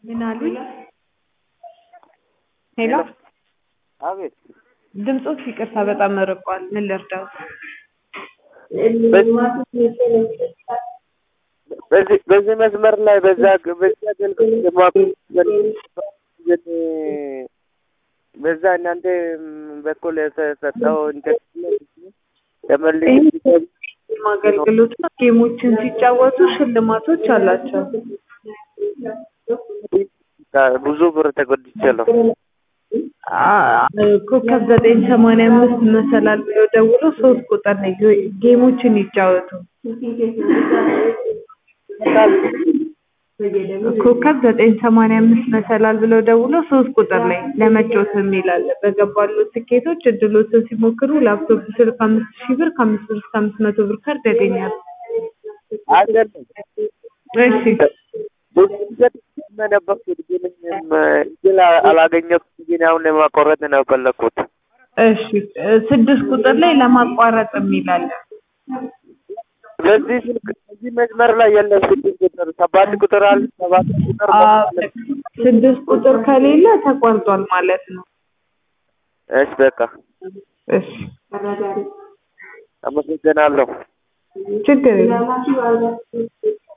ምን አሉኝ? ሄሎ አቤት ድምፆት ይቅርታ በጣም ርቋል። ምን ልርዳዎት? በዚህ በዚህ መስመር ላይ በዛ በዛ አገልግሎት የማገ- በዛ እናንተ በኩል የተሰጠው ኢንተርኔት ተመልሼ አገልግሎት ነው። ጌሞችን ሲጫወቱ ሽልማቶች አላቸው። ብዙ ብር ተጎድቻለሁ። አ- ኮከብ ዘጠኝ ሰማንያ አምስት መሰላል ብሎ ደውሎ ሶስት ቁጥር ነው ጌ- ጌሞችን ይጫወቱ። ኮከብ ዘጠኝ ሰማንያ አምስት መሰላል ብለው ደውሎ ሶስት ቁጥር ላይ ለመጫወት የሚል አለ። በገባሉት ትኬቶች እድሎትን ሲሞክሩ ላፕቶፕ ስልክ አምስት ሺህ ብር ከአምስት ብር እስከ አምስት መቶ ብር ካርድ ያገኛሉ። አይደለም እሺ ነበርኩት ግን እድል አላገኘሁም። ግን አሁን ለማቋረጥ ነው የፈለኩት። እሺ እ ስድስት ቁጥር ላይ ለማቋረጥ የሚል አለ። በዚህ ስልክ በዚህ መስመር ላይ የለም። ስድስት ቁጥር ሰባት ቁጥር አለ። ሰባት ቁጥር አ ስድስት ቁጥር ከሌለ ተቋርጧል ማለት ነው። እሺ በቃ እሺ አመሰግናለሁ። ችግር የለም።